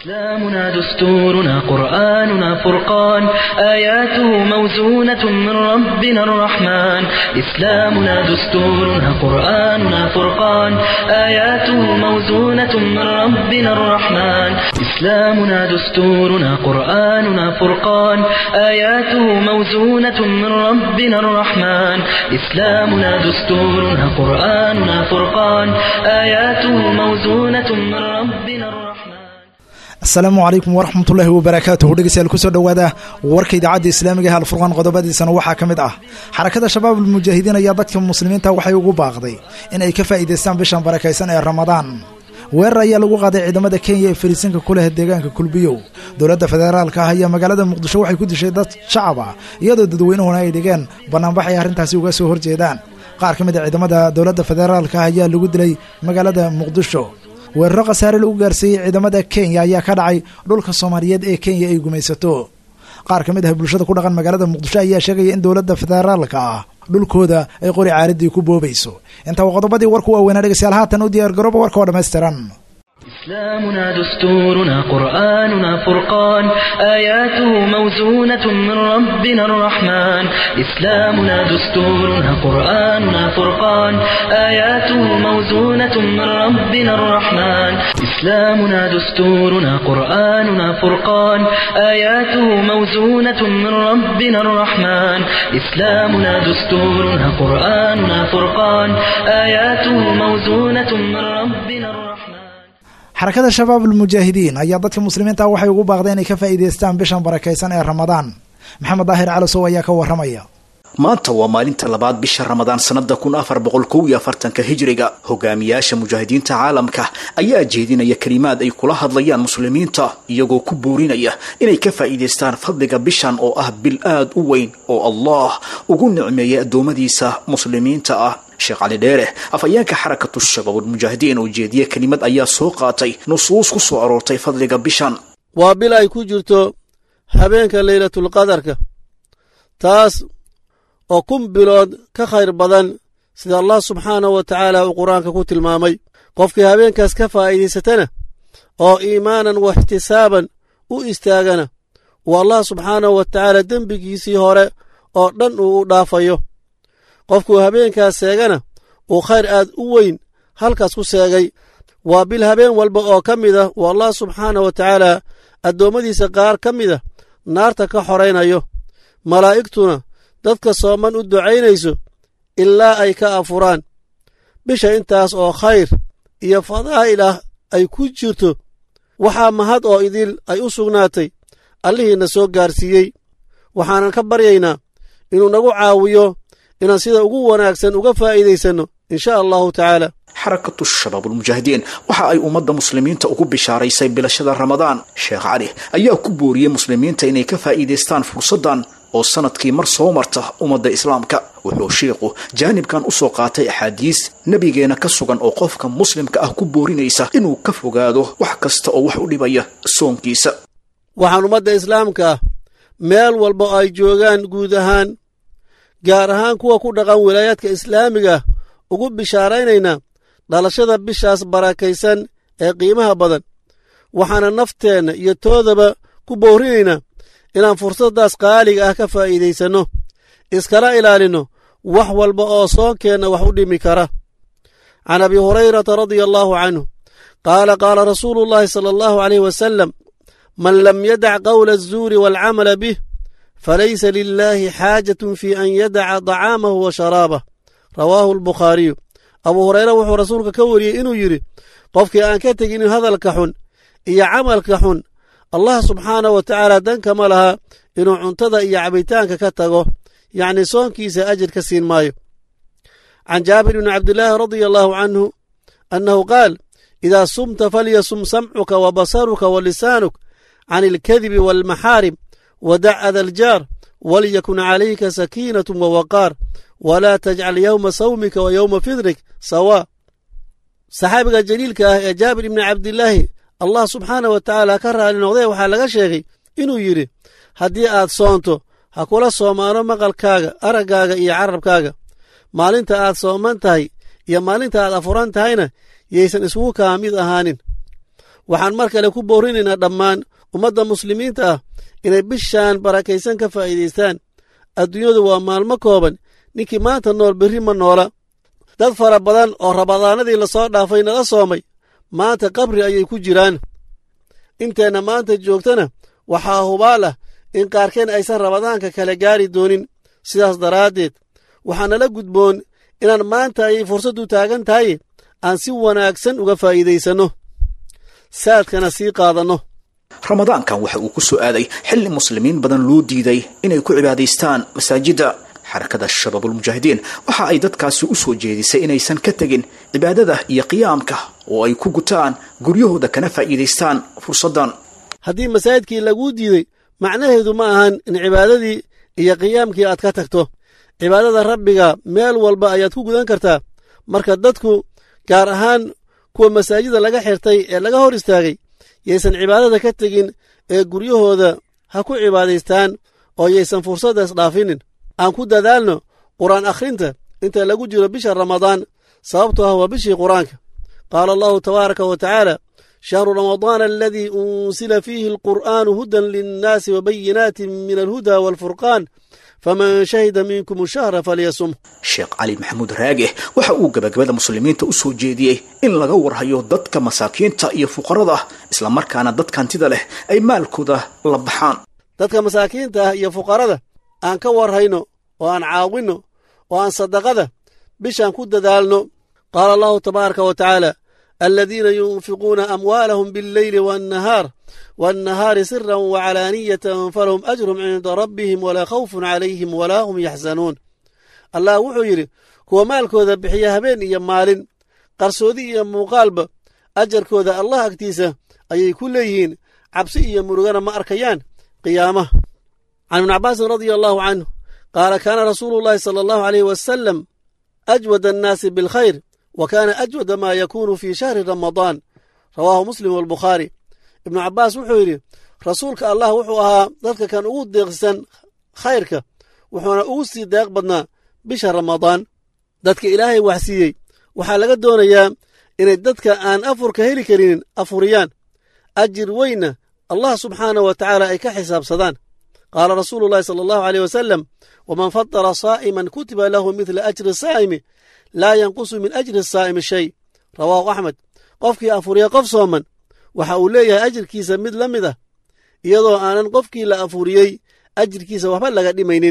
إسلامنا دستورنا قرآننا فرقان آياته موزونة من ربنا الرحمن إسلامنا دستورنا قرآننا فرقان آياته موزونة من ربنا الرحمن إسلامنا دستورنا قرآننا فرقان آياته موزونة من ربنا الرحمن إسلامنا دستورنا قرآننا فرقان آياته موزونة من ربنا الرحمن asalaamu calaykum waraxmatullaahi wabarakaatuhu dhegeystayaal kusoo dhowaada warka idaacadda islaamiga ee alfurqaan qodobadiisana waxaa ka mid ah xarakada shabaab almujaahidiin ayaa dadka muslimiinta waxay ugu baaqday in ay ka faa'iidaystaan bishan barakaysan ee ramadaan weerar ayaa lagu qaaday ciidamada kenya ee fariisinka ku leh deegaanka kulbiyow dowladda federaalka ah ayaa magaalada muqdisho waxay ku dishay dad shacab ah iyadoo dadweynuhuna ay dhigeen banaanbax ay arrintaasi uga soo horjeedaan qaar ka mid a ciidamada dowladda federaalka ah ayaa lagu dilay magaalada muqdisho weeraro khasaare lagu gaarsiiyey ciidamada kenya ayaa ka dhacay dhulka soomaaliyeed ee kenya ay gumaysato qaar ka mid ah bulshada ku dhaqan magaalada muqdisho ayaa sheegaya in dowladda federaalka ah dhulkooda ay qori caaradii ku boobayso intaa waa qodobadii warku waaweynaa dhegeystayaal haatan u diyaar garooba warka oo dhammaystiran إسلامنا دستورنا قرآننا فرقان آياته موزونة من ربنا الرحمن إسلامنا دستورنا قرآننا فرقان آياته موزونة من ربنا الرحمن إسلامنا دستورنا قرآننا فرقان آياته موزونة من ربنا الرحمن إسلامنا دستورنا قرآننا فرقان آياته موزونة من ربنا الرحمن xarakada shabaab almujaahidiin ayaa dadka muslimiinta waxay ugu baaqday inay ka faa'iidaystaan bishan barakaysan ee ramadaan maxamed daahir calasow ayaa ka warramaya maanta waa maalinta labaad bisha ramadaan sanada kun afar boqol kow iyo afartanka hijriga hogaamiyaasha mujaahidiinta caalamka ayaa jeedinaya kelimaad ay kula hadlayaan muslimiinta iyagoo ku boorinaya inay ka faa'iidaystaan fadliga bishan oo ah bil aad u weyn oo allah ugu nicmeeyay addoommadiisa muslimiinta ah sheekh cali dheere afhayeenka xarakatu shabaabulmujaahidiin oo jeediya kelimad ayaa soo qaatay nusuus ku soo aroortay fadliga bishan waa bil ay ku jirto habeenka leylatulqadarka taas oo kun bilood ka khayr badan sida allah subxaanahu wa tacaala uu qur-aanka ku tilmaamay qofkii habeenkaas ka faa'iidaysatana oo iimaanan wa ixtisaaban u istaagana uu allah subxaanahu wa tacaala dembigiisii hore oo dhan uu u dhaafayo qofkuu habeenkaas seegana uu khayr aad u weyn halkaas ku seegay waa bil habeen walba oo ka mid ah uu allah subxaanah wa tacaala addoommadiisa qaar ka mida naarta ka xoraynayo malaa'igtuna dadka sooman u ducaynayso ilaa ay ka afuraan bisha intaas oo khayr iyo fadaa'il ah ay ku jirto waxaa mahad oo idil ay u sugnaatay allihiina soo gaarsiiyey waxaanan ka baryaynaa inuu nagu caawiyo inaan sida ugu wanaagsan uga faa'iidaysanno in sha allahu tacaala xarakatu shabaabulmujaahidiin waxa ay ummadda muslimiinta ugu bishaaraysay bilashada ramadaan sheekh cali ayaa ku booriyey muslimiinta inay ka faa'iidaystaan fursaddan oo sanadkii mar soo marta ummadda islaamka wuxuu sheikhu jaanibkan u soo qaatay axaadiis nebigeena ka sugan oo qofka muslimka ah ku boorinaysa inuu ka fogaado wax kasta oo wax u dhibaya soonkiisa waxaan ummadda islaamka ah meel walba oo ay joogaan guud ahaan gaar ahaan kuwa ku dhaqan wilaayaadka islaamiga ah ugu bishaaraynaynaa dhalashada bishaas barakaysan ee qiimaha badan waxaana nafteenna iyo toodaba ku boorinaynaa inaan fursaddaas qaaliga ah ka faa'iidaysanno iskala ilaalinno wax walba oo soonkeenna wax u dhimi kara can abi hurayrata radia allaahu canhu qaala qaala rasuulu llaahi sala allahu aleyh wasalam man lam yadac qawla azuuri waalcamala bih falaysa lilaahi xaajatun fi an yadaca dacaamahu wa sharaabah rawaahu albukhaariyu abuu hureyre wuxuu rasuulka ka wariyey inuu yidhi qofkii aan ka tegin hadalka xun iyo camalka xun allah subxaanah wa tacaala dankama laha inuu cuntada iyo cabitaanka ka tago yacnii soonkiisa ajir ka siin maayo can jaabir bni cabdillaahi radia allaahu canhu annahu qaal idaa sumta falyasum samcuka wa basaruka wa lisaanuk can ilkadibi waalmaxaarim wadac ada aljaar walyakun calayka sakiinatu wawaqaar walaa tajcal yowma sawmika wa yowma fidrik sawaa saxaabiga jaliilka ah ee jaabir ibni cabdilaahi allah subxaanah wa tacaala ka raali noqdee waxaa laga sheegay inuu yidhi haddii aad soonto ha kula soomaano maqalkaaga araggaaga iyo carabkaaga maalinta aad sooman tahay iyo maalinta aad afuran tahayna yaysan isugu kaa mid ahaanin waxaan mar kale ku boorinaynaa dhammaan ummadda muslimiinta ah inay bishaan barakaysan ka faa'iidaystaan adduunyadu waa maalmo kooban ninkii maanta nool berri ma noola dad fara badan oo rabadaanadii lasoo dhaafay nala soomay maanta qabri ayay ku jiraan inteenna maanta joogtana waxaa hubaal ah in qaarkeen aysan rabadaanka kale gaari doonin sidaas daraaddeed waxaa nala gudboon inaan maanta ayay fursaddu taagan tahay aan si wanaagsan uga faa'iidaysanno saadkana sii qaadanno ramadaankan waxa uu ku soo aaday xilli muslimiin badan loo diiday inay ku cibaadaystaan masaajidda xarakada shabaabulmujaahidiin waxa ay dadkaasi u soo jeedisay inaysan ka tegin cibaadada iyo qiyaamka oo ay ku gutaan guryahooda kana faa'iidaystaan fursaddan haddii masaajidkii laguu diiday macnaheedu ma ahan in cibaadadii iyo qiyaamkii aad ka tagto cibaadada rabbiga meel walba ayaad ku gudan kartaa marka dadku gaar ahaan kuwa masaajida laga xirtay ee laga hor istaagay yaysan cibaadada ka tegin ee guryahooda ha ku cibaadaystaan oo yaysan fursaddaas dhaafinin aan ku dadaalno qur'aan akhrinta inta lagu jiro bisha ramadaan sababtoo ah waa bishii qur'aanka qaala allahu tabaaraka wa tacaala shahru ramadaana aladii unsila fiihi alqur'aanu hudan linnaasi wabayinaatin min alhuda waalfurqaan faman shahida minkum shahra falyasum sheekh cali maxamuud raage waxa uu gabagabada muslimiinta u soo jeediyey in laga warhayo dadka masaakiinta iyo fuqarada ah islamarkaana dadka hantida leh ay maalkooda la baxaan dadka masaakiinta ah iyo fuqarada aan ka warhayno oo aan caawinno oo aan sadaqada bishaan ku dadaalno qaala allahu tabaaraka wa tacaala aladiina yunfiquuna amwaalahum biاlleyli waannahaar waannahaari siran wacalaaniyatan falahum ajrum cinda rabbihim walaa khawfun calayhim walaa hum yaxzanuun allah wuxuu yidhi kuwa maalkooda bixiya habeen iyo maalin qarsoodi iyo muuqaalba ajarkooda allah agtiisa ayay ku leeyihiin cabsi iyo murugana ma arkayaan qiyaamaha can ibni cabaasin radia allahu canhu qaala kaana rasuulu llahi sala allahu aleyh wasalam ajwad annaasi bilkhayr wa kaana ajwada maa yakuunu fii shahri ramadaan rawaahu muslim walbukhaari ibnu cabbaas wuxuu yidhi rasuulka allah wuxuu ahaa dadka kan ugu deeqsan khayrka wuxuuna ugu sii deeq badnaa bisha ramadaan dadka ilaahay waxsiiyey waxaa laga doonayaa inay dadka aan afurka heli karinin afuriyaan ajir weynna allah subxaanah wa tacaala ay ka xisaabsadaan qaala rasuulu llahi sala allahu aleyh wasalam waman fadara saa'iman kutiba lahu midla ajri saa'imi laa yanqusu min ajri saa'imi shay rawaahu axmed qofkii afuriya qof sooman waxa uu leeyahay ajirkiisa mid la mid ah iyadoo aanan qofkii la afuriyey ajirkiisa waxba laga dhimaynin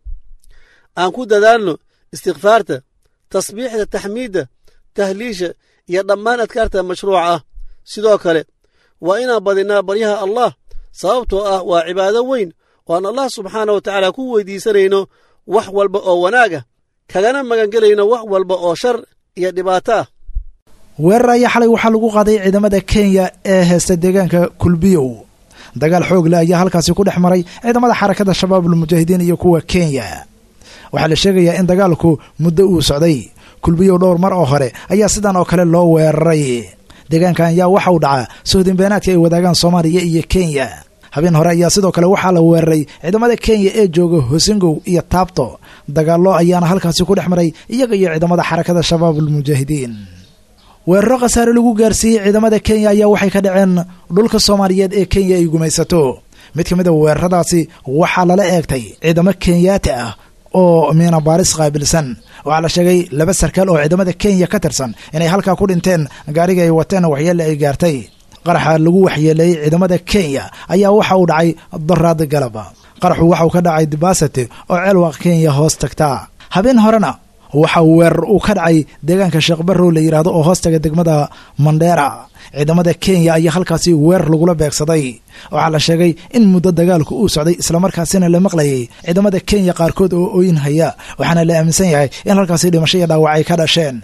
aan ku dadaalno istikfaarta tasbiixda taxmiidda tahliisha iyo dhammaan adkaarta mashruuca ah sidoo kale waa inaan badinaa baryaha allah sababtoo ah waa cibaado weyn oo aan allah subxaana wa tacaala ku weydiisanayno wax walba oo wanaag ah kagana magangelayno wax walba oo shar iyo dhibaato ah weerar ayaa xalay waxaa lagu qaaday ciidamada kenya ee heesta deegaanka kulbiyow dagaal xoog leh ayaa halkaasi ku dhex maray ciidamada xarakada shabaabulmujaahidiin iyo kuwa kenya waxaa la sheegayaa in dagaalku muddo uu socday kulbiyow dhowr mar oo hore ayaa sidan oo kale loo weeraray deegaankan ayaa waxa uu dhacaa sohdinbeenaadka ay wadaagaan soomaaliya iyo kenya habeen hore ayaa sidoo kale waxaa la weeraray ciidamada kenya ee jooga hosingow iyo taabto dagaallo ayaana halkaasi ku dhex maray iyaga iyo ciidamada xarakada shabaabulmujaahidiin weeraro khasaare lagu gaarsiiyey ciidamada kenya ayaa waxay ka dhaceen dhulka soomaaliyeed ee kenya ay gumaysato mid ka mid a weeraradaasi waxaa lala eegtay ciidamo kenyaati ah oo miina baaris qaabilsan waxaa la sheegay laba sarkaal oo ciidamada kenya ka tirsan inay halkaa ku dhinteen gaariga ay wateen waxyeelle ay gaartay qaraxa lagu waxyeeleeyey ciidamada kenya ayaa waxa uu dhacay doraad galaba qaraxu waxa uu ka dhacay dibasate oo ceelwaq kenya hoos tagta habeen horena waxa uu weerar uu ka dhacay deegaanka sheekh barrow la yidhaahdo oo hoostaga degmada mandheera ciidamada kenya ayaa halkaasi weerar lagula beegsaday waxaa la sheegay in muddo dagaalku uu socday islamarkaasina la maqlayay ciidamada kenya qaarkood oo ooyin haya waxaana la aaminsan yahay in halkaasi dhimasho iyo dhaawac ay ka dhasheen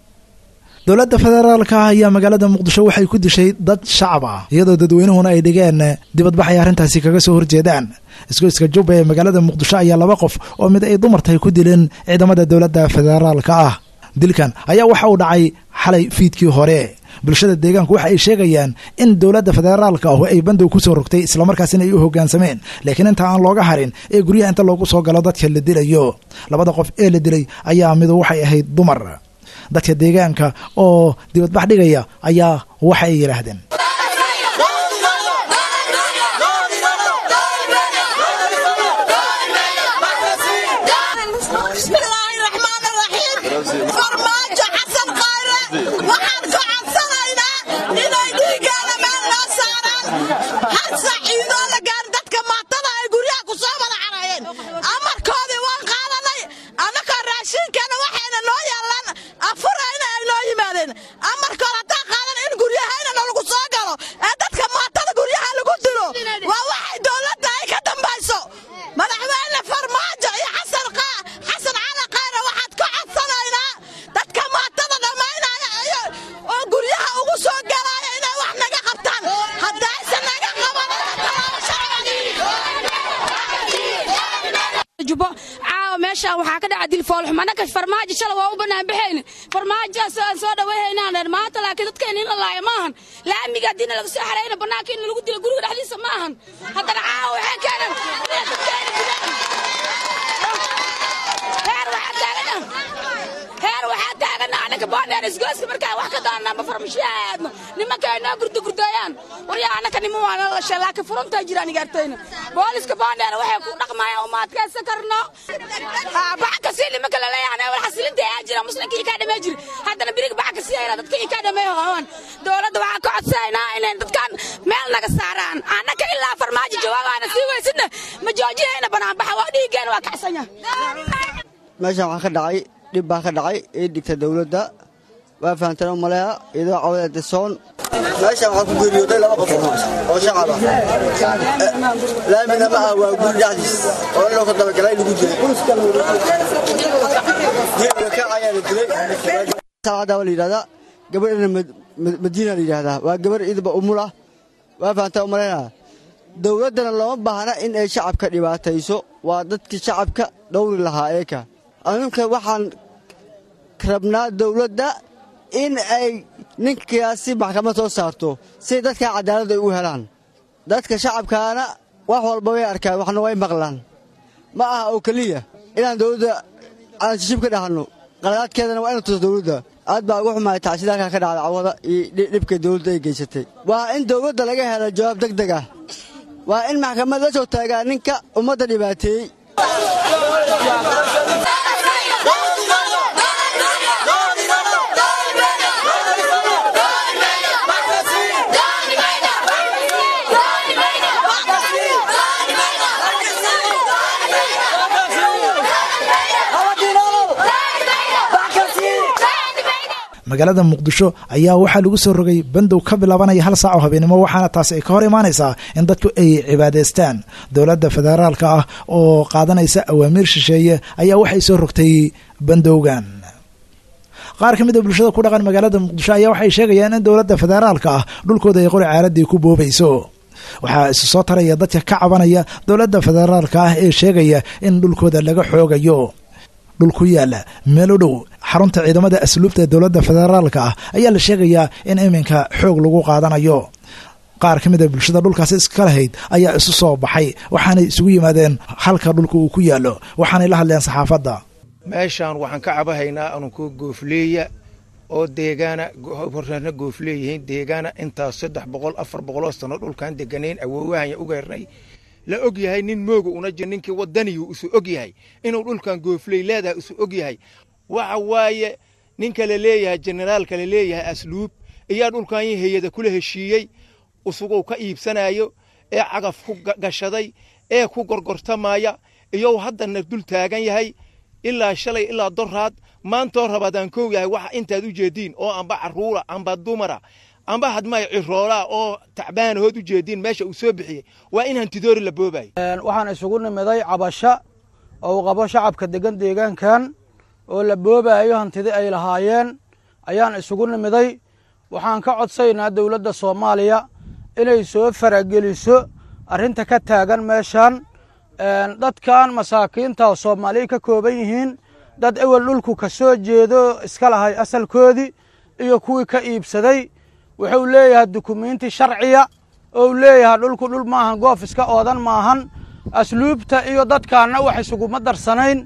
dowladda federaalka ayaa magaalada muqdisho waxay ku dishay dad shacab ah iyadoo dadweynuhuna ay dhigeen dibadbax ay arrintaasi kaga soo horjeedaan isgoyska jubba ee magaalada muqdisho ayaa laba qof oo mid ay dumartahay ku dileen ciidamada dowladda federaalka ah dilkan ayaa waxa uu dhacay xalay fiidkii hore bulshada deegaanku waxa ay sheegayaan in dowladda federaalka ahu ay bandow ku soo rogtay islamarkaasina ay u hoggaansameen laakiin inta aan looga harin ee guryaha inta loogu soo galo dadka la dilayo labada qof ee la dilay ayaa midu waxay ahayd dumar dadka deegaanka oo dibadbax dhigaya ayaa waxa ay yidhaahdeen hal saaciidoo la gaarin dadka maatada ay guryaha ku soo wada carayeen amarkoodii waan qaadanay annakoo raashiinkeena waxayna noo yaallaan afurayna ay noo yimaadeen amarkood haddaan qaadan in guryahayna nalagu soo galo ee dadka maatada guryaha lagu dilo waa waxay dowladda ay ka dambayso madaxweyne farmaajo iyo xasan xasan cali khayre waxaad ka codsanaynaa dadka maatada dhammaynaya iyo oo guryaha ugu soo galaya inay wax naga qabtaan haddaysan naga jubo caawa meeshaan waxaa ka dhaca dilfoolxum annaka farmaajo shala waa u bannaan baxayne farmaajoaas aan soo dhawayhaynaan dheer maanta laakiin dadkeena in la laaya maahan laamiga haddiina laga soo xarayna bannaanka in lagu dilo guriga dhexdiisa ma ahan haddana caawa waxay keenan inay dadkeena dilaan heer waxaa taagana heer waxaa taagana annaka boondheer isgooska markaan wax ka doonana ma farmashiya aadno nimanka ay noo gurdo gurdooyaan waryaa annaka niman waa nala lashay laakiin furuntaa jiraan igaartayna booliska boondheer waxay ku dhaqmayaan uma adkaysa karno baca kasii nimanka laleeyahan wal xasilinta ayaa jira muslimka ii kaa dhamee jiri haddana biriga baca kasii hayna dadka ii kaa dhamee hoon dowladda waxaan ka codsanaynaa inay dadkan meel naga saaraan annaka ilaa farmaajo jawaabaana sii weysidna ma joojinayna banaanbaxa waa dhiiggeena waa kacsanya meeshaan waxaa ka dhacay dhib baa ka dhacay ii dhigta dawladda waa fahamteen u maleeya iyadoo cawada disoon meeshaan waxaa ku geeriyooday laba qof oo shacab ah laamina ma ah waa guri dhexdiis oo in loo ka dabagalay lagu dilay geeriga ka ayaana dilay saacaddaa waa la yidhahdaa gabadhana madiina la yidhaahdaa waa gabadh idaba umul ah waa fahamteen u maleynaa dawladdana looma baahna in ay shacabka dhibaatayso waa dadkii shacabka dhowri lahaa eeka anunka waxaan rabnaa dawladda in ay ninkaasi maxkamad soo saarto si dadka cadaalad ay u helaan dadka shacabkaana wax walba way arkaan waxna way maqlaan ma aha oo keliya inaan dawladda aan shishib ka dhahanno qaladaadkeedana waa ina tuso dawladda aad baa ugu xumahay tacsida halkaa ka dhacda cawada iyo dhibka dawladda ay geysatay waa in dawladda laga helo jawaab deg deg ah waa in maxkamad la soo taagaa ninka ummadda dhibaateeyey magaalada muqdisho ayaa waxaa lagu soo rogay bandow ka bilaabanaya hal saac oo habeenimo waxaana taasi ay ka hor imaanaysaa in dadku ay cibaadaystaan dowladda federaalka ah oo qaadanaysa awaamiir shisheeye ayaa waxay soo rogtay bandowgan qaar ka mid a bulshada ku dhaqan magaalada muqdisho ayaa waxay sheegayaan in dowladda federaalka ah dhulkooda ay qori caaradii ku boobayso waxaa isu soo taraya dadka ka cabanaya dowladda federaalka ah ee sheegaya in dhulkooda laga xoogayo dhul ku yaala meel u dhow xarunta ciidamada asluubta ee dowladda federaalka ah ayaa la sheegayaa in iminka xoog lagu qaadanayo qaar ka mid a bulshada dhulkaasi iska lahayd ayaa isu soo baxay waxaanay isugu yimaadeen halka dhulka uu ku yaallo waxaanay la hadleen saxaafadda meeshaan waxaan ka cabahaynaa anunkoo goofleeya oo deegaana horreerna goofleeyihiin deegaana intaas saddex boqol afar boqoloo sano dhulkaan deganayn awoowahanya ugeernay la og yahay nin mooga una jir ninkii wadaniyu isu og yahay inuu dhulkan goofley leedahay isu og yahay waxa waaye ninka la leeyahay generaalka la leeyahay asluub iyaa dhulkan hayada kula heshiiyey usuguu ka iibsanayo ee cagaf ku gashaday ee ku gorgortamaya iyou haddana dul taagan yahay ilaa shalay ilaa doraad maantoo rabaadaan kow yahay waxa intaad u jeediin oo amba carruura amba dumara amba hadmay ciroolaa oo tacbaanahood u jeediin meesha uu soo bixiyey waa in hantidoori la boobayo waxaan isugu nimiday cabasho oo uu qabo shacabka degan deegaankan oo la boobaayo hantidi ay lahaayeen ayaan isugu nimiday waxaan ka codsaynaa dowladda soomaaliya inay soo farageliso arrinta ka taagan meeshan dadkan masaakiinta oo soomaaliya ka kooban yihiin dad ewel dhulku ka soo jeedo iska lahay asalkoodii iyo kuwii ka iibsaday wuxuu leeyahay dukumiinti sharciya ou leeyahay dhulku dhul maahan goof iska oodan maahan asluubta iyo dadkaanna wax isuguma darsanayn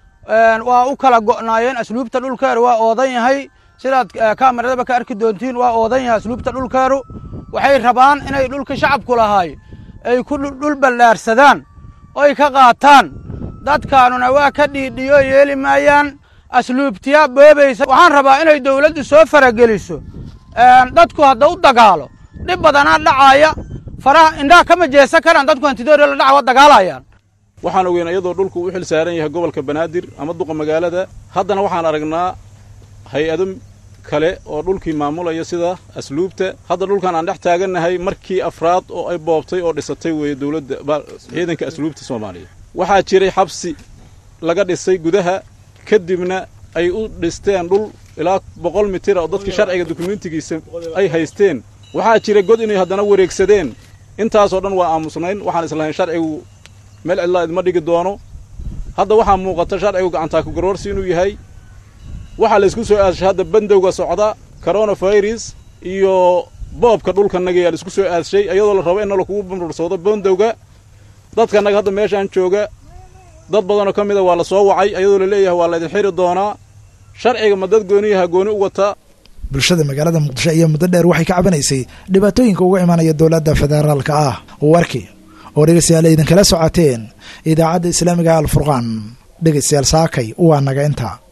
waa u kala go'naayeen asluubta dhulkeeru waa oodan yahay sidaad kamaradaba ka arki doontiin waa oodan yahay asluubta dhulkeeru waxay rabaan inay dhulka shacabku lahaay ay ku dhul ballaarsadaan oy ka qaataan dadkaanuna waa ka dhiidhiyo yeeli maayaan asluubtiyaa boobaysa waxaan rabaa inay dawladdu soo farageliso dadku hadda u dagaalo dhib badanaa dhacaaya faraha indhaha kama jeesan karaan dadku hantidoori la dhaca wa dagaalayaan waxaan ogeyn iyadoo dhulku u xil saaran yahay gobolka banaadir ama duqa magaalada haddana waxaan aragnaa hay-ado kale oo dhulkii maamulaya sida asluubta hadda dhulkan aan dhex taagannahay markii afraad oo ay boobtay oo dhisatay weeye dowladda ciidanka asluubta soomaaliya waxaa jiray xabsi laga dhisay gudaha kadibna ay u dhisteen dhul ilaa boqol mitira oo dadkii sharciga dukumentigiisa ay haysteen waxaa jira god inay haddana wareegsadeen intaasoo dhan waa aamusnayn waxaan islahayn sharcigu meel cidlaa idma dhigi doono hadda waxaa muuqata sharcigu gacantaku garwarsi inuu yahay waxaa laysku soo aashay hadda bandowga socda coronavirus iyo boobka dhulkanaga yaa laisku soo aashay iyadoo la rabo in nalakugu bamrursoodo bandowga dadkanaga hadda meeshaan jooga dad badanoo ka mida waa la soo wacay iyadoo la leeyahay waa laydin xiri doonaa sharciga ma dad gooniyaha gooni u wata bulshada magaalada muqdisho ayaa muddo dheer waxay ka cabanaysay dhibaatooyinka uga imanaya dowladda federaalka ah warkii oo dhegeystayaal idinkala socoteen idaacadda islaamiga alfurqaan dhegeystayaal saakay waa naga inta